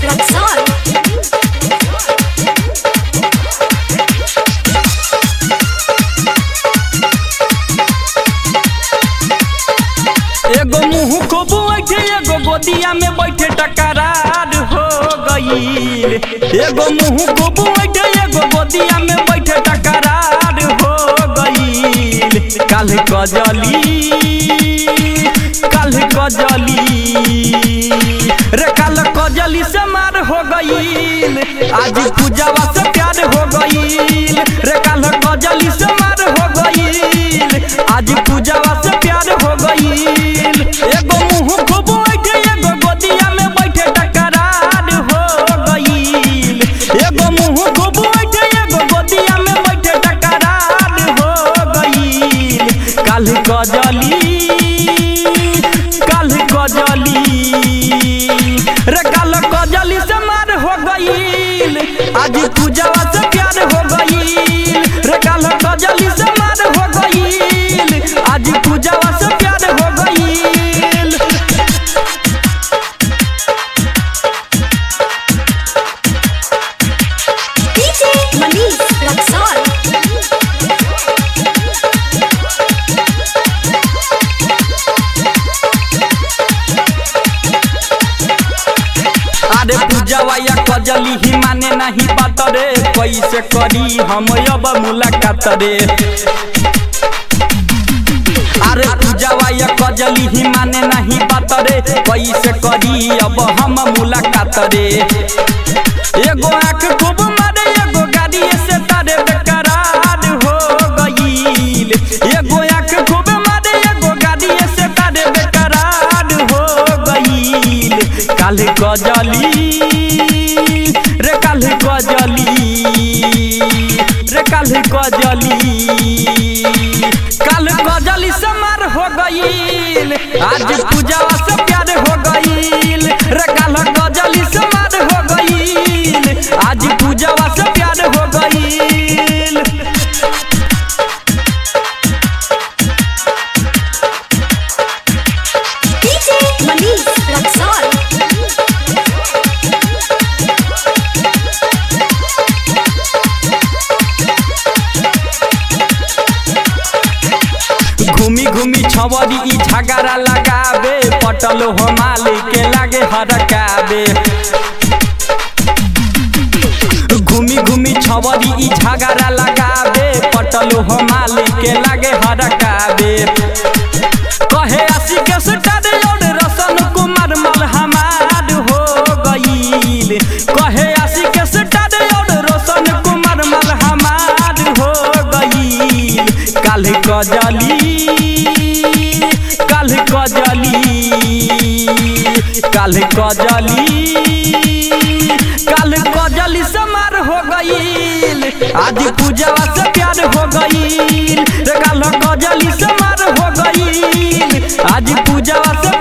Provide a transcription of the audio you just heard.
Luxor. एगो मुंह को बैठे एगो गोदिया में बैठे टकरार हो गईल एगो मुंह को बैठे एगो गोदिया में बैठे टकरार हो गईल काल कजली काल कजली रे काल कजली से मार हो गईल आज पूजावा से प्यार हो गईल रे काल कजली से मार हो गईल आज पूजावा से प्यार हो गईल एगो मुंह को बैठे एगो गोदिया में बैठे टकरार हो गईल एगो मुंह को बैठे एगो गोदिया में बैठे टकरार हो गईल काल कजली काल कजली रे काल कजली से मार हो गईल आज पूजावा से प्यार हो गईल रे काल कजली से मार हो गईल आज पूजावा से प्यार हो गईल DJ Manish Luxor. अरे पूजावा या कजली ही माने नहीं बात रे कैसे करी हम अब मुलाकात रे अरे पूजावा या कजली ही माने नहीं बात रे कैसे करी अब हम मुलाकात रे एगो आँख खूब मारे एगो गाड़ी से तारे बेकरार हो गईल एगो आँख खूब मारे एगो गाड़ी से तारे बेकरार हो गईल काल गजली रे काल गजली रे काल गजली काल गजली से मार हो गईल आज पूजावा से प्यार हो गईल रे काल गजली से मार हो गईल आज पूजावा से प्यार हो गईल DJ Manish Luxor. घूमी घूमी छवरी ई झगड़ा लगावे पटल हो मालिक के लागे हरकावे घूमी घूमी छवरी ई झगड़ा लगावे पटल हो मालिक के लागे हरकावे कहे आशी के सुटार और रसन कुमार मल हमार हो गईल कहे आशी के सुटार और रोशन कुमार मल हमार हो गईल काल कजली काल कजली काल कजली काल कजली से मार हो गईल आज पूजावा से प्यार हो गईल रे काल कजली से मार हो गईल आज पूजावा से